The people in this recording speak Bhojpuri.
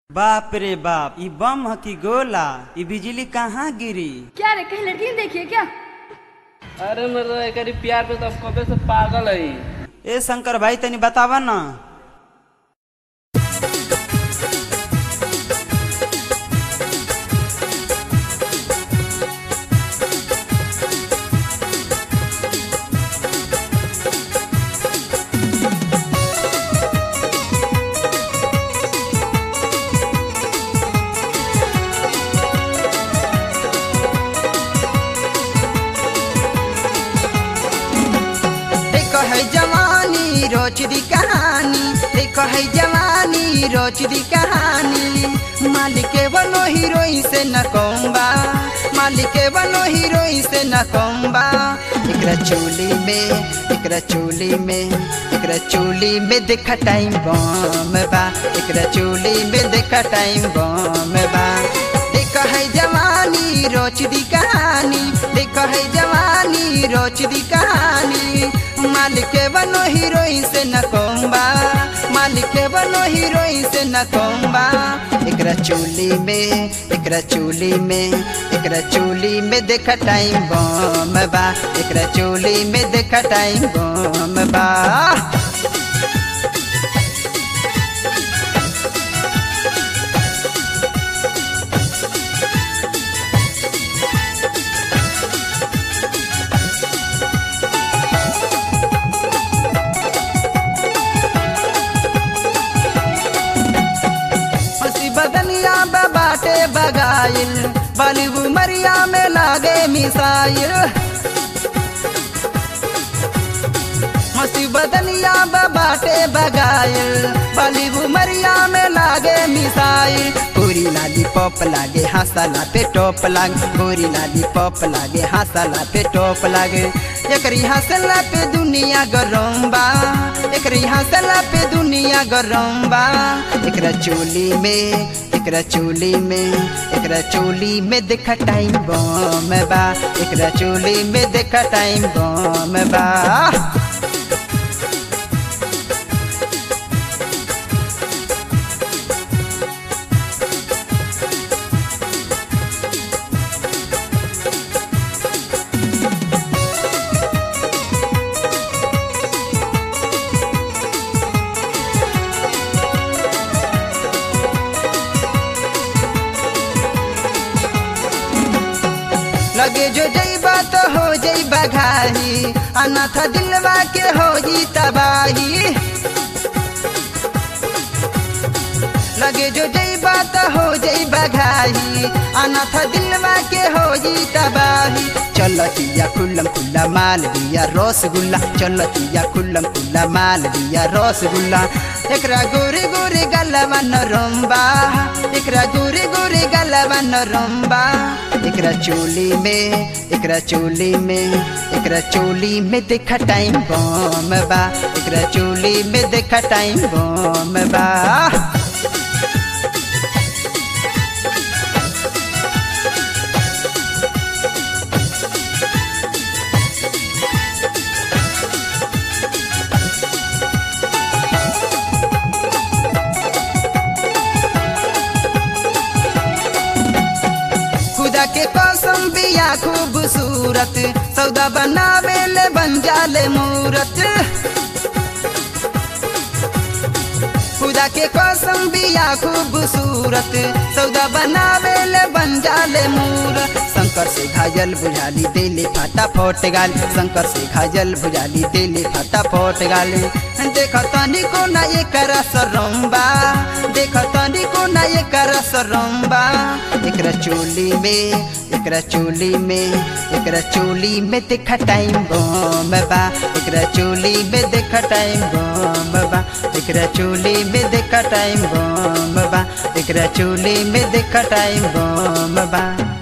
बाप रे बाप ई बम ह की गोला ई बिजली कहाँ गिरी क्या रे कहीं लड़की ने देखी है क्या अरे मतलब एकरी प्यार पे तो हम कबे से पागल है ए शंकर भाई तनी बतावा ना देखो है जवानी रोज दी कहानी देखो है जवानी रोज दी कहानी मालिक बनो हीरोइन से न कोम्बा मालिक बनो हीरोइन से न कोम्बा एकरा चोली में एकरा चोली में एकरा चोली में देखा टाइम बम बा एकरा चोली में देखा टाइम बम बा देखो है जवानी रोज दी कहानी देखो है जवानी रोज दी कहानी मालिक बनो हीरोइन से न कोम्बा मालिक बनो हीरोइन से न कोम्बा एकरा चोली में एकरा चोली में एकरा चोली में देखा टाइम बम बा एकरा चोली में देखा टाइम बम बा हंसी बदनिया बा बाटे बगाइल बाली उमरिया में लागे मिसाइल हंसी बदनिया बा बाटे बगाइल बाली उमरिया में लागे मिसाइल गोरी लाली पॉप लागे हंसला पे टॉप लागे गोरी लाली पॉप लागे हंसला पे टॉप लागे एकरी हंसला पे दुनिया गरम बा एकरी हंसला पे दुनिया गरम बा एकरा चोली में एकरा चोली में एकरा चोली में देखा टाइम बम बा एकरा चोली में देखा टाइम बम बा लगे जो जईबा तो हो जईबा घाही अनाथ दिलवा के हो जी तबाही लगे जो जईबा तो हो जईबा घाही अनाथ दिलवा के हो जी तबाही चलतिया खुल्लम खुल्ला माल दिया रसगुल्ला चलतिया खुल्लम खुल्ला माल दिया रसगुल्ला एकरा गोरे गोरे गलवा नरम्बा एकरा गोरे गोरे गलवा नरम्बा एकरा चोली में एकरा चोली में एकरा चोली में देखा टाइम बम बा एकरा चोली में देखा टाइम बम बा खुदा के कसम बिया खूबसूरत सौदा बनावे ले बन जाले मूरत खुदा के कसम बिया खूबसूरत सौदा बनावे ले बन जाले मूरत शंकर से घायल बुझाली दिले फाटा फोट गाल शंकर से घायल बुझाली दिले फाटा फोट गाल देख तनी को ना ये कर सरम्बा देख तनी को ना ये कर सरम्बा एकरा चोली में एकरा चोली में एकरा चोली में देखा टाइम बम बा एकरा चोली में देखा टाइम बम बा एकरा चोली में देखा टाइम बम बा एकरा चोली में देखा टाइम बम बा